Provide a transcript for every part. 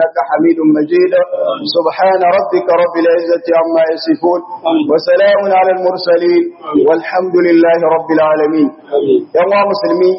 إنك حميد مجيد سبحان ربك رب العزة عما يصفون وسلام على المرسلين والحمد لله رب العالمين يا مسلمين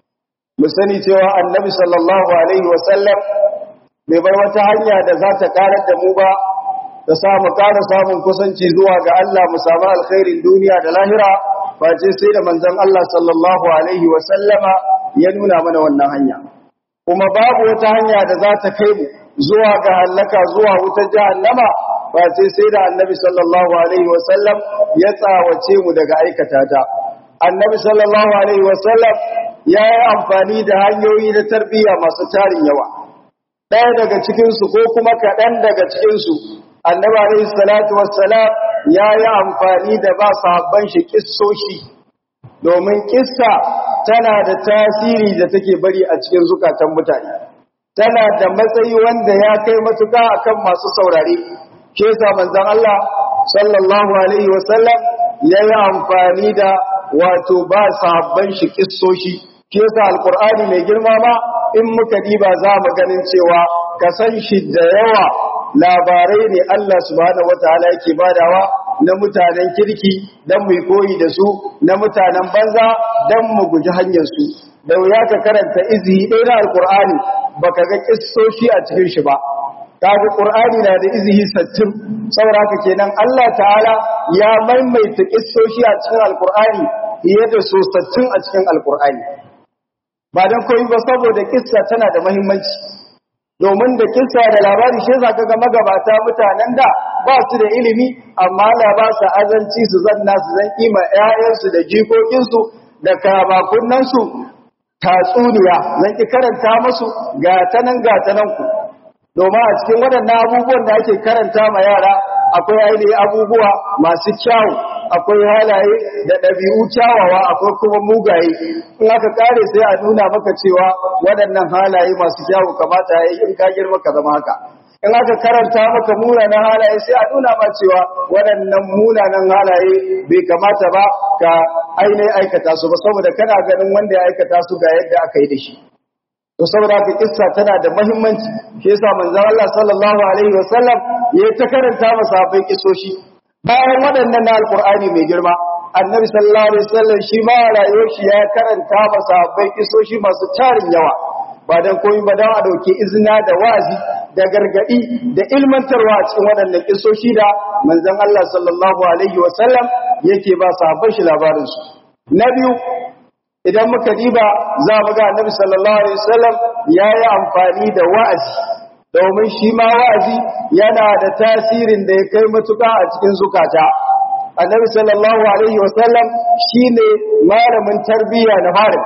مسني cewa annabi sallallahu alaihi wasallam bai bar wata hanya da za ta karar da mu ba da samu ƙara samun kusanci zuwa ga Allah mu samu alkhairin duniya da lahira face sai da manzon Allah sallallahu alaihi wasallama ya nuna mana wannan hanya kuma babu wata hanya da za ta kai mu zuwa ga halaka zuwa wutar jahannama face sai da annabi sallallahu alaihi wasallam ya tsawace mu daga aikata ta annabi sallallahu alaihi wasallam ya yi amfani da hanyoyi na tarbiyya masu tarin yawa ɗaya daga cikinsu ko kuma kaɗan daga cikinsu annabi alaihi salatu wassalam ya yi amfani da ba sahabban shi kissoshi domin kissa tana da tasiri da take bari a cikin zukatan mutane tana da matsayi wanda ya kai matuƙa akan masu saurare ke yasa manzon Allah sallallahu alaihi wasallam ya yi amfani da wato ba sahabban shi kissoshi ke yasa alqur'ani mai girma ma in muka diba za mu ganin cewa ka san shi da yawa labarai ne Allah subhanahu wataala yake badawa na mutanen kirki dan mu koyi da su na mutanen banza dan mu guji hanyar su da wuya ka karanta izi ɗaya na alqur'ani baka ga kissoshi a cikin shi ba kaga qur'ani na da izihi sattin saboda haka kenan Allah ta'ala ya maimaita kissoshi a cikin alqur'ani fiye da so sattin a cikin alqur'ani ba dan koyi ba saboda kissa tana da muhimmanci domin da kissa da labari shi zaka ga magabata mutanen da ba su da ilimi amma Allah ba su azanci su zanna su zan kima ƴaƴansu da jikokinsu da kamakunansu tatsuniya zan ki karanta musu ga tanan ga tanan ku domin a cikin waɗannan abubuwan da ake karanta ma yara akwai ainihin abubuwa masu kyawu akwai halaye da ɗabi'u kyawawa akwai kuma mugaye in aka kare sai a nuna maka cewa waɗannan halaye masu kyawu kamata ya yi in ka girma ka zama haka in aka karanta maka munanan halaye sai a nuna ma cewa waɗannan munanan halaye bai kamata ba ka ainihin aikata su ba saboda kana ganin wanda ya aikata su ga yadda aka yi da shi to saboda haka kissa tana da muhimmanci shi yasa manzon Allah sallallahu alaihi wasallam ya ta karanta masa sahabbai kissoshi bayan waɗannan na alqur'ani mai girma annabi sallallahu alaihi wasallam shi ma rayuwar shi ya karanta masa sahabbai kissoshi masu tarin yawa ba dan komai ba dan a dauke izina da wazi da gargadi da ilmantarwa a cikin waɗannan kissoshi da manzon Allah sallallahu alaihi wasallam yake ba sahabbai shi labarin su na biyu idan muka diba za mu ga annabi sallallahu alaihi wasallam yayi amfani da wa'azi domin shi ma wa'azi yana da tasirin da ya kai matuƙa a cikin zukata annabi sallallahu alaihi wasallam shine malamin tarbiyya na farin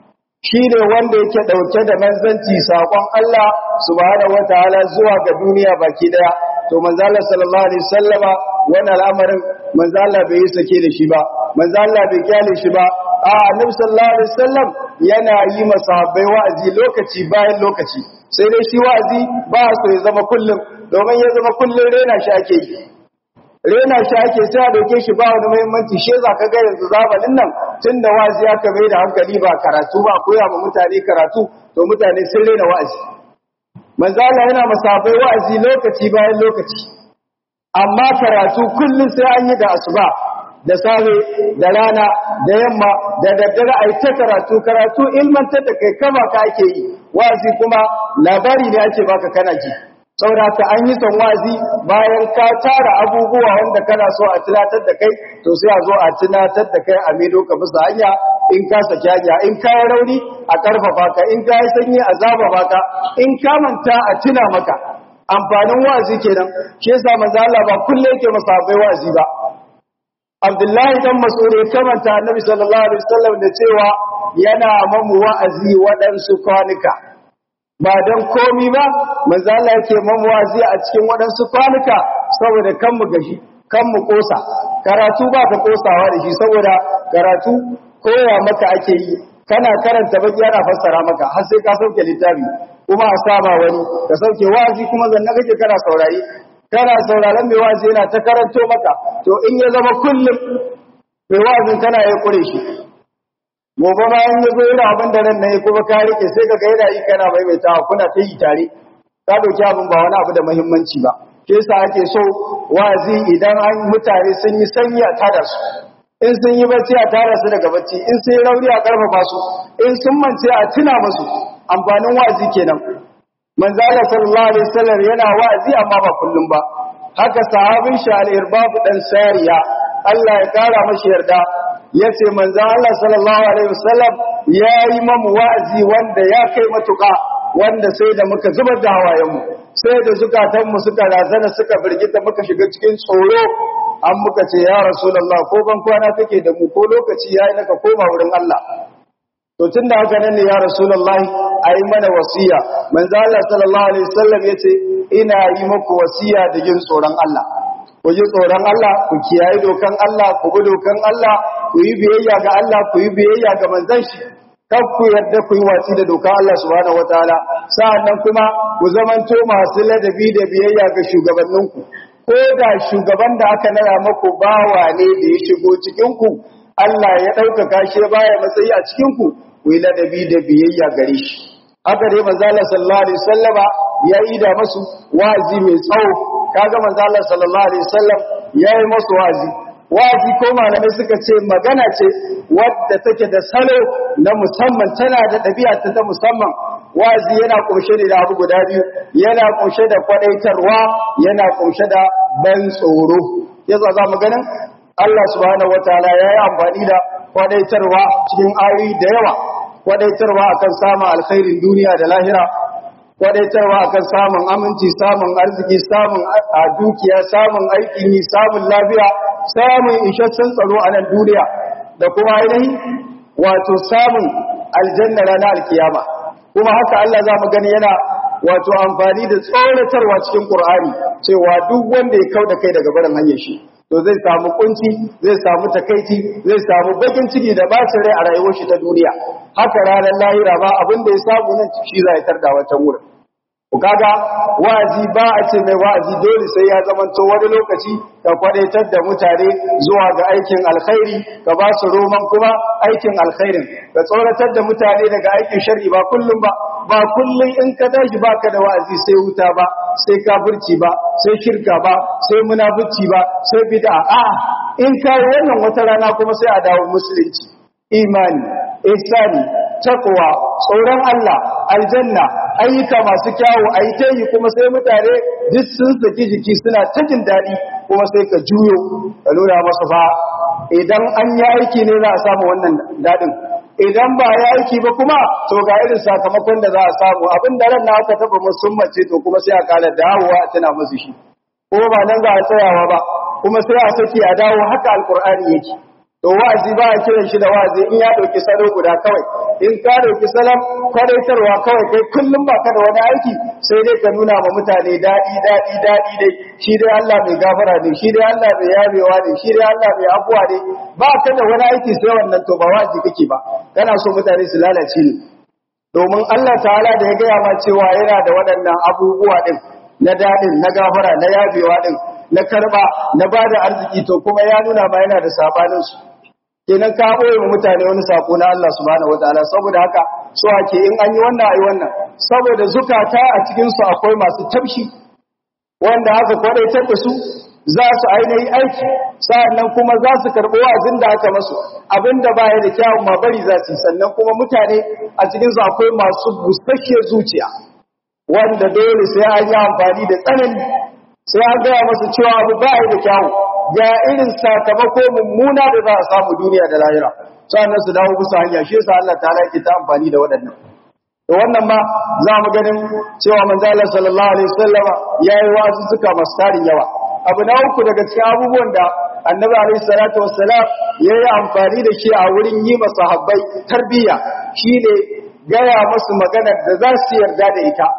shine wanda yake dauke da manzanci sakon Allah subhanahu wataala zuwa ga duniya baki daya to manzo Allah sallallahu alaihi wasallama wannan al'amarin manzo Allah bai yi sake da shi ba manzo Allah bai kyale shi ba a annabi sallallahu alaihi wasallam yana yi masahabbai wa'azi lokaci bayan lokaci sai dai shi wa'azi ba so ya zama kullum domin ya zama kullum rena shi ake yi rena shi ake sai a dauke shi ba wani muhimmanci shi za ka ga yanzu zamanin nan tunda wa'azi aka mai da hankali ba karatu ba koya ma mutane karatu to mutane sun rena wa'azi manzo Allah yana masahabbai wa'azi lokaci bayan lokaci amma karatu kullum sai an yi da asuba da safe da rana da yamma da daddare a yi ta karatu karatu ilmantar da kai kama ka ake yi wazi kuma labari ne ake baka kana ji saboda ka an yi son wazi bayan ka tara abubuwa wanda kana so a tunatar da kai to sai a zo a tunatar da kai a medo ka bisa hanya in ka saki hanya in ka yi rauni a karfafa ka in ka yi sanyi a zaba baka in ka manta a tuna maka amfanin wazi kenan shi yasa manzo Allah ba kullum yake masabai wazi ba Abdullahi dan Mas'ud ya kamanta Annabi sallallahu alaihi wasallam da cewa yana mamu wa'azi waɗansu kwanuka ba dan komi ba manzo Allah yake mamu wa'azi a cikin waɗansu kwanuka saboda kan mu gashi kan mu kosa karatu ba ka kosawa da shi saboda karatu koya maka ake yi kana karanta baki yana fassara maka har sai ka sauke littafi kuma a saba wani ka sauke wa'azi kuma zanna kake kana saurari kana sauraron mai wa'azi yana ta karanto maka to in ya zama kullum mai wa'azin kana ya kure shi gobe ma in ya zo yana abin da ran na yi kuma ka rike sai ka ga yana yi kana maimaitawa kuna ta yi tare ka dauki abin ba wani abu da muhimmanci ba ke yasa ake so wazi idan an mutane sun yi sanyi a tada su in sun yi bacci a tara su daga bacci in sun yi rauni a karfafa su in sun mance a tuna musu amfanin wazi kenan manzo Allah sallallahu alaihi wasallam yana wazi amma ba kullum ba haka sahabin shi al-irbab dan sariya Allah ya kara mashi yarda yace manzo Allah sallallahu alaihi wasallam yayi mamu wazi wanda ya kai matuka wanda sai da muka zubar da hawayen mu sai da zukatan mu suka razana suka birgita muka shiga cikin tsoro an muka ce ya rasulullah ko ban kwana kake da mu ko lokaci yayi naka koma wurin Allah to tunda haka nan ne ya rasulullah ayi mana wasiya manzo Allah sallallahu alaihi wasallam yace ina yi muku wasiya da yin tsoron Allah ku ji tsoron Allah ku kiyaye dokan Allah ku bi dokan Allah ku yi biyayya ga Allah ku yi biyayya ga manzon shi kar ku yarda ku yi watsi da dokan Allah subhanahu wataala sa'annan kuma ku zamanto masu ladabi da biyayya ga shugabanninku ko da shugaban da aka naya maku bawa ne da ya shigo cikin ku Allah ya ɗaukaka shi baya matsayi a cikin ku ku yi ladabi da biyayya gare shi haka dai manzo Allah sallallahu alaihi wasallama ya yi da masu wazi mai tsawo kaga manzo Allah sallallahu alaihi wasallam ya yi masu wazi wazi ko malamai suka ce magana ce wadda take da salo na musamman tana da ɗabi'a ta ta musamman wazi yana kunshe da abu guda biyu yana kunshe da kwadaitarwa yana kunshe da ban tsoro yasa za mu ganin Allah subhanahu wataala ya yi amfani da kwadaitarwa cikin ayoyi da yawa kwadaitarwa akan samun alkhairin duniya da lahira kwadaitarwa akan samun aminci samun arziki samun a dukiya samun aikin yi samun lafiya samun isasshen tsaro a nan duniya da kuma ainihin wato samun aljanna ranar alkiyama kuma haka Allah za mu gani yana wato amfani da tsoratarwa cikin Qur'ani cewa duk wanda ya kauda kai daga barin hanyar shi to zai samu kunci zai samu takaici zai samu bakin ciki da bacin rai a rayuwar shi ta duniya haka ranar lahira ba abin da ya samu nan shi za ya tarda wancan wurin ku kaga wa'azi ba a ce mai wa'azi dole sai ya zamanto wani lokaci ka kwadaitar da mutane zuwa ga aikin alkhairi ka ba su roman kuma aikin alkhairin ka tsoratar da mutane daga aikin shar'i ba kullum ba ba kullum in ka tashi baka da wa'azi sai wuta ba sai kafirci ba sai shirka ba sai munafici ba sai bid'a a in kai wannan wata rana kuma sai a dawo musulunci imani ihsani takwa tsoron Allah aljanna ayyuka masu kyawu ayi kuma sai mutane duk sun saki jiki suna ta jin daɗi kuma sai ka juyo ka nuna masu fa idan an yi aiki ne za a samu wannan daɗin idan ba ya aiki ba kuma to ga irin sakamakon da za a samu abin da ran na aka taba musummace to kuma sai a kara dawowa a tana musu shi ko ba nan za a tsayawa ba kuma sai a saki a dawo haka alkur'ani yake to wa'azi ba a kiran shi da wa'azi in ya dauki salo guda kawai in ka dauki salam kwadaitarwa kawai kai kullum ba ka da wani aiki sai dai ka nuna ma mutane daɗi daɗi daɗi dai shi dai Allah mai gafara ne shi dai Allah mai yabewa ne shi dai Allah mai afuwa ne ba ka da wani aiki sai wannan to ba wa'azi kake ba kana so mutane su lalace ne domin Allah ta'ala da ya gaya ma cewa yana da waɗannan abubuwa din na daɗin na gafara na yabewa din na karba na bada arziki to kuma ya nuna ma yana da sabanin su kenan ka boye wa mutane wani sako na Allah subhanahu wataala saboda haka so ake in an yi wannan ayi wannan saboda zukata a cikin su akwai masu tabshi wanda haka kwadaitar da su za su ainihi aiki sa'annan kuma za su karɓi wa'azin da aka masu abinda baya da kyawun ma bari za su sannan kuma mutane a cikin su akwai masu busasshiyar zuciya wanda dole sai an yi amfani da tsanani sai an gaya masu cewa abu baya da kyawu ga irin sakamako mummuna da za a samu duniya da lahira sannan su dawo bisa hanya shi yasa Allah ta'ala yake ta amfani da waɗannan to wannan ma za mu ganin cewa manzo Allah sallallahu alaihi wasallama yayi wasu suka masu tarin yawa abu na uku daga cikin abubuwan da annabi alaihi salatu wassalam yayi amfani da shi a wurin yi masa habbai tarbiyya shine gaya masu magana da za su yarda da ita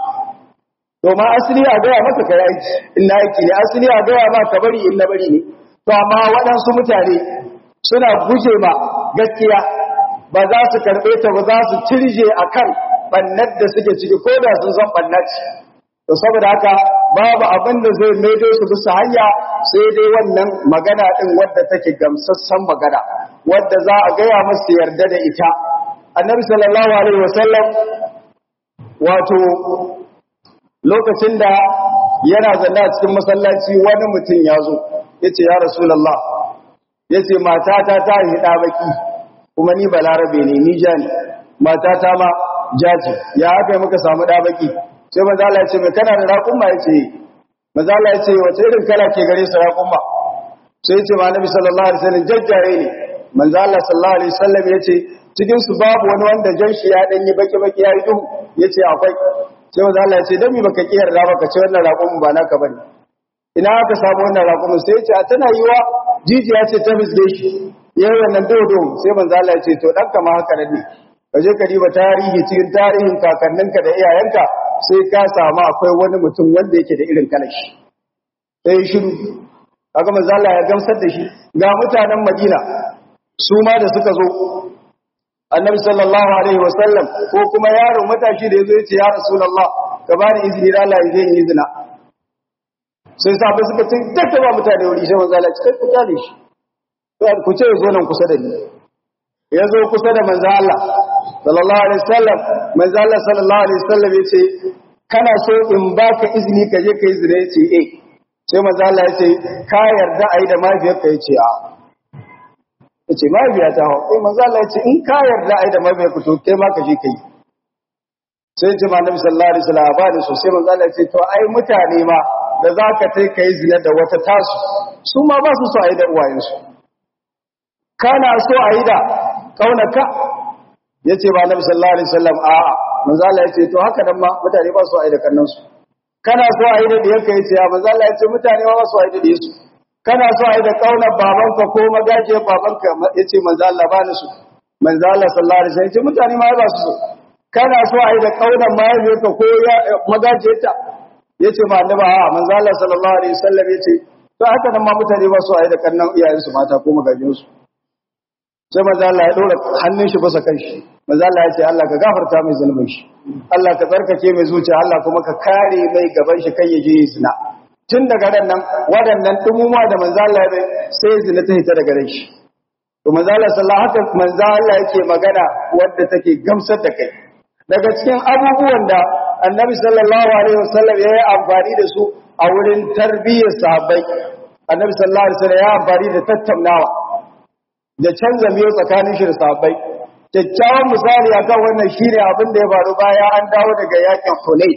domin asali a gaya maka kai aiki in na aiki ne asali a gaya ma ka bari in na bari ne to amma waɗansu mutane suna guje ma gaskiya ba za su karɓe ta ba za su cirje a kan ɓannar da suke ciki ko da sun san ɓannar ce to saboda haka babu abin da zai maido su bisa hanya sai dai wannan magana ɗin wadda take gamsassan magana wadda za a gaya masu yarda da ita annabi sallallahu alaihi wasallam wato lokacin da yana zanna a cikin masallaci wani mutum ya zo yace ya rasulullah yace matata ta yi da baki kuma ni balarabe ne ni ja ne matata ma jaji ya aka yi muka samu da baki sai manzo Allah ya ce mai kana da raƙumma yace manzo Allah ya ce wace irin kala ke gare su raƙumma sai ya ce ma annabi sallallahu alaihi wasallam jajjaye ne manzo Allah sallallahu alaihi wasallam ya ce cikin su babu wani wanda jan shi ya danyi baki baki ya yi duhu yace akwai sai manzo Allah ya ce dan mi baka kiyar da baka ce wannan raƙumin ba naka bane ina aka samu wannan raƙumin sai ya ce a tana yiwa jijiya ce ta bisge shi yayin wannan dodo sai manzo Allah ya ce to dan kama haka ne ka je ka diba tarihi cikin tarihin kakanninka da iyayenka sai ka samu akwai wani mutum wanda yake da irin kalar shi sai shiru kaga manzo Allah ya gamsar da shi ga mutanen Madina su ma da suka zo Annabi sallallahu alaihi wasallam ko kuma yaro matashi da yazo yace ya Rasulullah ka bani izini da Allah ya je yi zina sai sahabbai suka ce take ba mutane wuri sai manzo Allah ya ce ku kyale shi ku ce zo nan kusa da ni ya zo kusa da manzo Allah sallallahu alaihi wasallam manzo Allah sallallahu alaihi wasallam yace kana so in baka izini ka je kai zina yace eh sai manzo Allah yace ka yarda ai da mafiyarka yace a yace mafiya ta hawo eh manzo Allah yace in ka yarda ai da mafiyarka to kai ma ka je kai sai ce manzo sallallahu alaihi wasallam ba da so sai manzo Allah yace to ai mutane ma da zaka tai kai zina da wata tasu su ma ba su so ai da uwayensu kana so ai da kaunaka yace ba Nabi sallallahu alaihi wasallam a'a manzo Allah yace to haka nan ma mutane ba su ai da kannan su kana so ai da diyanka yace ya manzo Allah yace mutane ba su ai da diyansu kana so ai da kaunar babanka ko magaje babanka yace manzo Allah ba ni su manzo Allah sallallahu alaihi wasallam yace mutane ma ba su so kana so ai da kaunar mahaifiyarka ko magaje ta yace ma annabi a'a manzo Allah sallallahu alaihi wasallam yace to haka nan ma mutane ba su ai da kannan iyayensu mata ko magajinsu sai maza Allah ya dora hannun shi basa kan shi maza Allah ya ce Allah ka gafarta mai zunubin shi Allah ka tsarkake mai zuciya Allah kuma ka kare mai gaban shi kai ya je zina tun daga ran nan waɗannan dumuma da manzo Allah ya sai zina ta hita daga ran shi to manzo Allah sallallahu alaihi wasallam manzo Allah yake magana wanda take gamsar da kai daga cikin abubuwan da Annabi sallallahu alaihi wasallam ya yi amfani da su a wurin tarbiyyar sahabbai Annabi sallallahu alaihi wasallam ya amfani da tattaunawa da canza miyo tsakanin shi da sahabbai kyakkyawan misali akan wannan shine abin da ya faru baya an dawo daga yakin Hunayn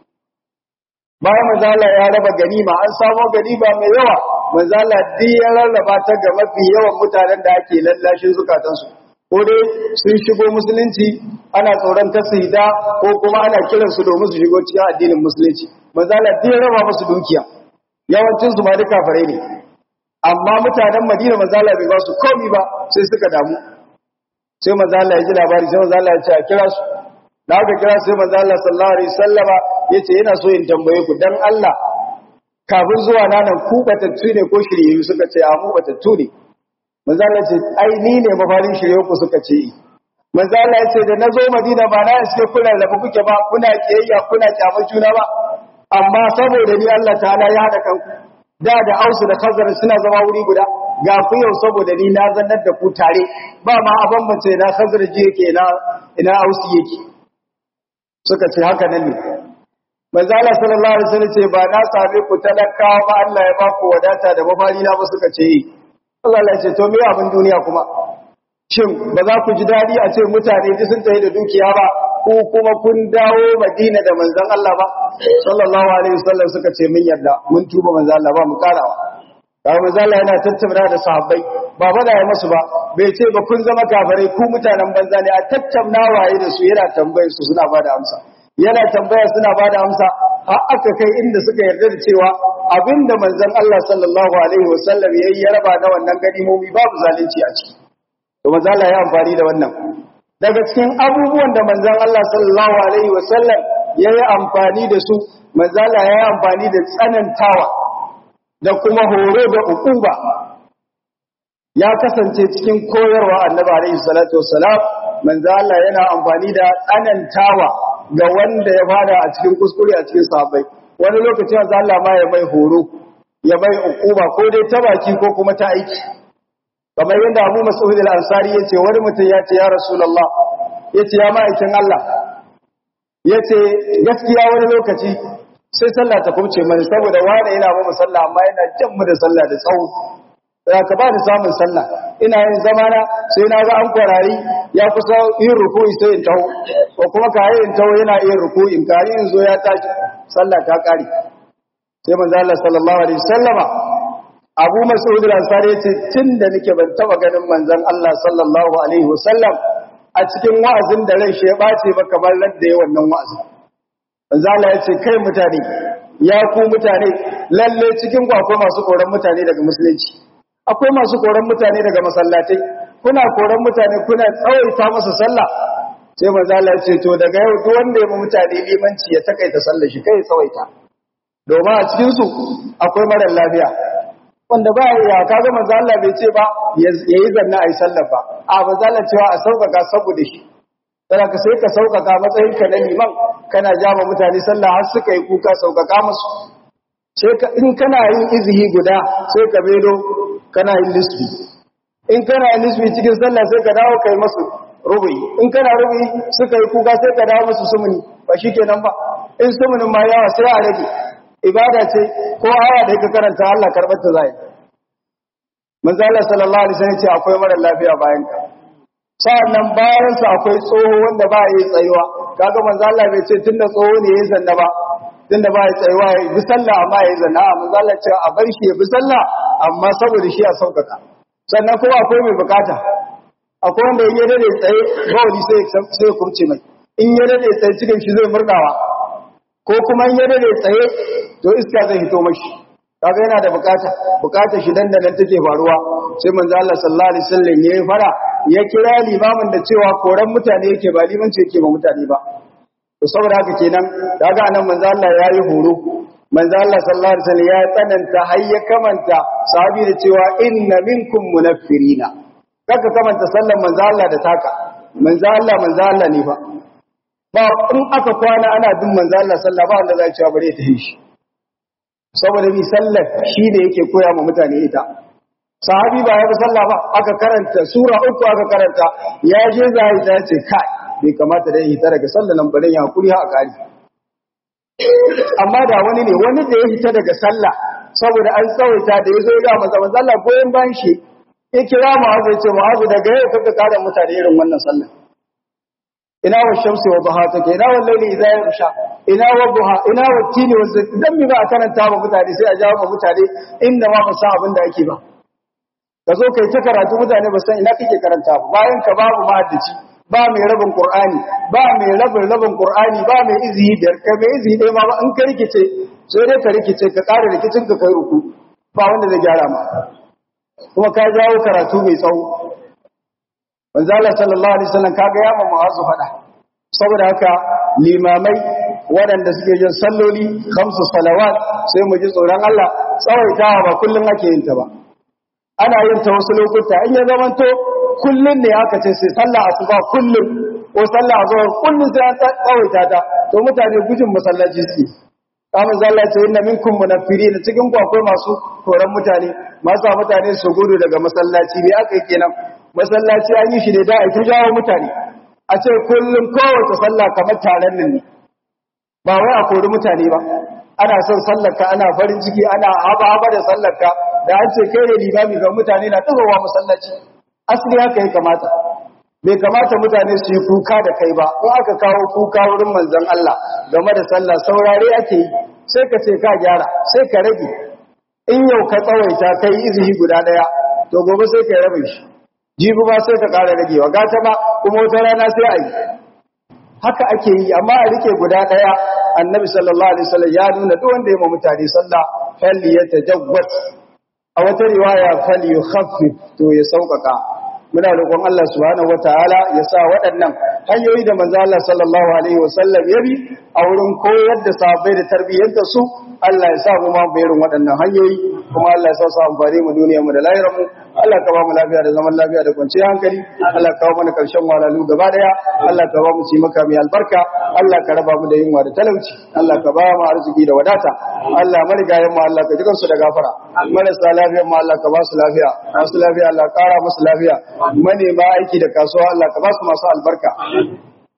bayan manzala ya raba ganima an samo ganima mai yawa manzala duk ya rarraba ta ga mafi yawan mutanen da ake lallashin zukatansu ko dai sun shigo musulunci ana tsoron tasida ko kuma ana kiransu domin su shigo cikin addinin musulunci manzala duk ya raba musu dukiya yawancin su ma duka fare ne amma mutanen Madina manzala bai ba su komi ba sai suka damu sai manzala ya ji labari sai manzala ya ce a kira su da aka kira sai manzala sallallahu alaihi wasallama yace yana so in tambaye ku dan Allah kafin zuwa nan ku batattu ne ko shirye suka ce a mu batattu ne manzala ce ai ni ne mafarin shirye ku suka ce manzala ya ce da nazo Madina ba na sai kuna rabu kuke ba kuna kiyayya kuna kyamar juna ba amma saboda ni Allah ta'ala ya hada kanku da da ausu da khazar suna zama wuri guda ga ku yau saboda ni na zannar da ku tare ba ma a bambance na khazar ji yake ina ina ausu yake suka ce haka nan ne manzo Allah sallallahu alaihi wasallam ce ba na same ku talakawa ba Allah ya ba ku wadata da mafari na ba suka ce Allah ya ce to me abin duniya kuma shin ba za ku ji dadi a ce mutane duk sun tafi da dukiya ba ko kuma kun dawo Madina da manzon Allah ba sallallahu alaihi wasallam suka ce mun yarda mun tuba manzon Allah ba mu karawa da manzon Allah yana tattauna da sahabbai ba bada ya masu ba bai ce ba kun zama kafirai ku mutanen banza ne a tattauna waye da su yana tambayar su suna bada amsa yana tambaya suna bada amsa har aka kai inda suka yarda da cewa abinda manzon Allah sallallahu alaihi wasallam yayi ya raba da wannan ganimomi babu zalunci a ciki to manzon Allah ya amfani da wannan daga cikin abubuwan da manzan Allah sallallahu Alaihi wasallam ya yi amfani da su manzala ya yi amfani da tsanantawa da kuma horo da ukuba ya kasance cikin koyarwa annaba Alaihi salatu wasalam manzala yana amfani da tsanantawa ga wanda ya fada a cikin kuskure a cikin sahabbai wani lokacin manzala ma ya mai horo ya mai ukuba ko dai ta baki ko kuma ta aiki kamar yadda Abu Mas'ud al-Ansari yace wani mutum ya ce ya Rasulullah yace ya ma'aikin Allah yace gaskiya wani lokaci sai sallah ta kubce mani saboda wani yana ba mu sallah amma yana jan mu da sallah da tsawo da ka ba ni samun sallah ina yin zamana sai na ga an kwarari ya kusa yin ruku'i sai in taho ko kuma ka yi in taho yana yin ruku'i in kari in zo ya tashi sallah ta kare sai manzo Allah sallallahu alaihi wasallama Abu Mas'ud al-Ansari yace tunda nake ban taba ganin manzon Allah sallallahu alaihi wasallam a cikin wa'azin da ran shi ya bace ba kamar ladda yayin wannan wa'azin manzo Allah yace kai mutane ya ku mutane lalle cikin ku akwai masu koran mutane daga musulunci akwai masu koran mutane daga masallatai kuna koran mutane kuna tsawaita masa sallah sai manzo Allah ya ce to daga yau duk wanda ya mu mutane limanci ya takaita sallar shi kai tsawaita domin a cikin su akwai mara lafiya wanda ba ya kaga manzo Allah bai ce ba yayi zanna ai sallar ba a manzo Allah cewa a sauƙaƙa saboda shi sai ka sai ka sauƙaƙa matsayin ka na liman kana jama mutane sallah har suka yi kuka sauƙaƙa musu sai ka in kana yin izihi guda sai ka bedo kana yin lisbi in kana yin lisbi cikin sallah sai ka dawo kai masu rubuyi in kana rubuyi suka yi kuka sai ka dawo masu sumuni ba shi kenan ba in sumunin ma yawa sai a rage ibada ce ko aya da yake karanta Allah karɓar ta zai manzo Allah sallallahu alaihi wasallam ce akwai mara lafiya bayan ka sa'annan bayan sa akwai tsoho wanda ba yi tsayuwa kaga manzo Allah bai ce tunda tsoho ne yayin zanna ba tunda ba ya tsayuwa ya bi sallah amma ya yi zanna a manzo Allah ce a bar shi ya bi sallah amma saboda shi a saukaka sannan kuma akwai mai bukata akwai wanda in ya dade tsaye bawali sai sai ya kurce mai in ya dade tsaye cikin shi zai murdawa ko kuma in ya dade tsaye to iska zai hito mashi kaga yana da bukata bukata shi dan da nan take faruwa sai manzo Allah sallallahu alaihi wasallam yayi fara ya kira limamin da cewa koran mutane yake ba limanci yake ba mutane ba to saboda haka kenan kaga anan manzo Allah yayi horo manzo Allah sallallahu alaihi wasallam ya tsananta har ya kamanta sahabi da cewa inna minkum munaffirina kaka kamanta sallan manzo Allah da taka manzo Allah manzo Allah ne fa ba in aka kwana ana bin manzo Allah sallallahu ba wanda zai cewa bare ta yi shi saboda bi sallar shi da yake koya ma mutane ita sahabi ba ya bi sallah ba aka karanta sura uku aka karanta ya je zai ta ce kai bai kamata da yi ta daga sallar nan bare ya hakuri ha a kari amma da wani ne wani da ya fita daga sallah saboda an tsawaita da ya zo ya manzo manzo Allah goyen bayan shi ya kira Mu'adh ya ce Mu'adh daga yau kaka kada mutane irin wannan sallah ina wa shamsi wa duha take ina wal layli idha yarsha ina wa duha ina wa tini wa zaki dan mi ba a karanta ba mutane sai a jawo ba mutane inda ma ba san abin da ake ba ka zo kai ta karatu mutane ba san ina kake karanta ba bayan ka babu mahaddaci ba mai rabin Qur'ani ba mai rabin rabin Qur'ani ba mai izini biyar ka mai izini ɗaya ma ba in ka rikice sai dai ka rikice ka ƙara rikicin ka kai ruku ba wanda zai gyara ma kuma ka jawo karatu mai tsawo manzo Allah sallallahu alaihi wasallam kaga ya ma mu'azzu fada saboda haka limamai waɗanda suke yin salloli khamsu salawat sai mu ji tsoron Allah tsawaitawa ba kullun ake yin ta ba ana yin ta wasu lokuta in ya zamanto kullun ne aka ce sai sallah asuba kullun ko sallah azhar kullun sai an tsawaita ta to mutane gujin masallaci suke kamar zalla ce inna minkum munafirin cikin ku akwai masu koran mutane masu mutane su gudu daga masallaci ne aka yi kenan masallaci an yi shi ne da a ta jawo mutane a ce kullum kowace sallah kamar taron nan ne ba wai a kori mutane ba ana son sallarka ana farin ciki ana haba haba da sallarka da an ce kai ne limami ga mutane na tazowa masallaci asali haka ya kamata bai kamata mutane su yi kuka da kai ba in aka kawo kuka wurin manzon Allah game da sallah saurare ake yi sai ka ce ka gyara sai ka rage in yau ka tsawaita kai izini guda daya to gobe sai ka rabe shi jibi ba sai ka ƙara ragewa gata ma kuma wata rana sai a yi haka ake yi amma a rike guda ɗaya annabi sallallahu alaihi wasallam ya nuna duk wanda ya ma mutane sallah falli ya tajawwaz a wata riwaya falli yukhaffif to ya sauƙaƙa muna roƙon Allah subhanahu wataala ya sa waɗannan hanyoyi da manzo Allah sallallahu alaihi wasallam ya bi a wurin koyar da sahabbai da tarbiyyantar su Allah ya sa mu ma bayarin waɗannan hanyoyi kuma Allah ya sa su amfani mu duniyar mu da lahirar mu Allah ka ba mu lafiya da zaman lafiya da kwanciyar hankali Allah ka ba mana karshen walalu gaba daya Allah ka ba mu ci maka mai albarka Allah ka raba mu da yunwa da talauci Allah ka ba mu arziki da wadata Allah marigayen mu Allah ka ji kansu da gafara marasa lafiyar mu Allah ka ba su lafiya masu lafiya Allah ka kara musu lafiya manema aiki da kasuwa Allah ka ba su masu albarka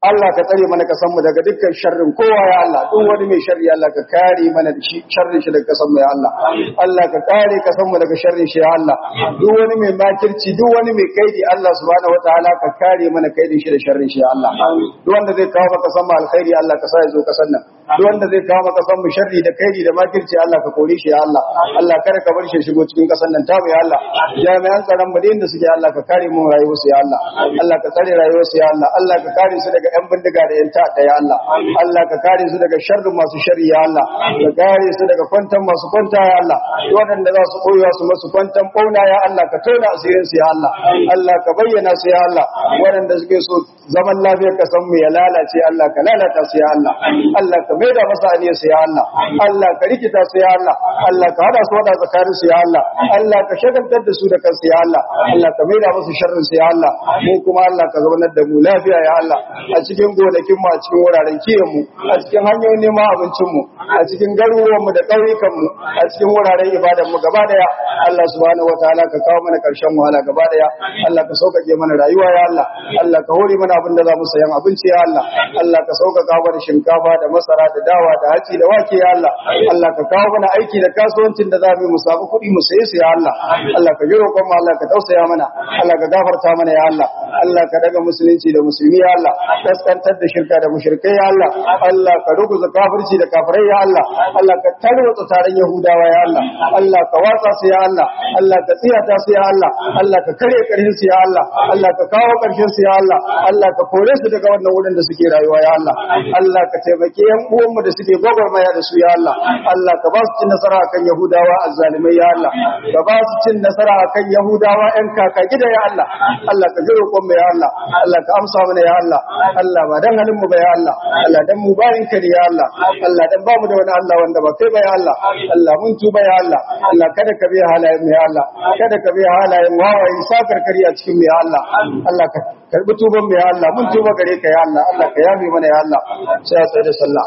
Allah ka tsare mana kasan mu daga dukkan sharrin kowa ya Allah duk wani mai sharri Allah ka kare mana da shi sharrin shi daga kasan mu ya Allah Allah ka kare kasan mu daga sharrin shi ya Allah duk wani mai makirci duk wani mai kaidi Allah subhanahu wataala ka kare mana kaidin shi da sharrin shi ya Allah duk wanda zai kawo maka san mu alkhairi Allah ka sa ya zo kasan nan duk wanda zai kawo maka san mu sharri da kaidi da makirci Allah ka kore shi ya Allah Allah kada ka bar shi shigo cikin kasan nan ta ya Allah jami'an tsaron mu da suke Allah ka kare mu rayuwar su ya Allah Allah ka tsare rayuwar su ya Allah Allah ka kare su daga yan bindiga da yan ta'adda ya Allah Allah ka kare su daga sharrin masu sharri ya Allah ka kare su daga kwantan masu kwanta ya Allah waɗanda za su koyewa su masu kwantan bauna ya Allah ka tona asirin su ya Allah Allah ka bayyana su ya Allah waɗanda suke so zaman lafiyar kasan mu ya lalace Allah ka lalata su ya Allah Allah ka maida masa aniyar su ya Allah Allah ka rikita su ya Allah Allah ka hada su wada tsakanin su ya Allah Allah ka shagaltar da su da kansu ya Allah Allah ka maida musu sharrin su ya Allah mu kuma Allah ka zaunar da mu lafiya ya Allah a cikin gonakin mu a cikin wuraren kiyon mu a cikin hanyoyin neman abincin mu a cikin garuruwan mu da ƙauyukan mu a cikin wuraren ibadan mu gaba daya Allah subhanahu wataala ka kawo mana karshen wahala gaba daya Allah ka sauƙaƙe mana rayuwa ya Allah Allah ka hore mana abin da za mu sayan abinci ya Allah Allah ka sauƙaƙa mana shinkafa da masara da dawa da haci da wake ya Allah Allah ka kawo mana aiki da kasuwancin da za mu mu samu kuɗi mu saye su ya Allah Allah ka ji roƙon mu Allah ka tausaya mana Allah ka gafarta mana ya Allah Allah ka daga musulunci da musulmi ya Allah kaskantar da shirka da mushrikai ya Allah Allah ka ruguza kafirci da kafirai ya Allah Allah ka tarwatsa taron yahudawa ya Allah Allah ka watsa su ya Allah Allah ka tsiyata su ya Allah Allah ka kare karshen su ya Allah Allah ka kawo karshen su ya Allah Allah ka kore su daga wannan wurin da suke rayuwa ya Allah Allah ka taimake yan uwanmu da suke gwagwarmaya da su ya Allah Allah ka ba su cin nasara akan yahudawa azzalimai ya Allah ka ba su cin nasara akan yahudawa yan kaka gida ya Allah Allah ka ji roƙon mu ya Allah Allah ka amsa mana ya Allah Allah ba dan halin mu ba ya Allah Allah dan mu bayin ka ne ya Allah Allah dan ba mu da wani Allah wanda ba kai ba ya Allah Allah mun tuba ya Allah Allah kada ka bi halayen mu ya Allah kada ka bi halayen wawaye sakar kari a cikin mu ya Allah Allah ka karbi tuban mu ya Allah mun tuba gare ka ya Allah Allah ka yafe mana ya Allah sai a tsaye da sallah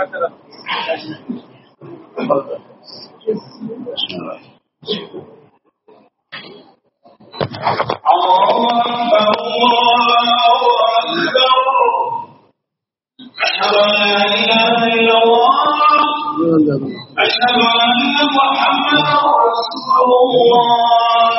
الله أكبر الله أكبر أشهد أن لا إله إلا الله أشهد أن محمدا رسول الله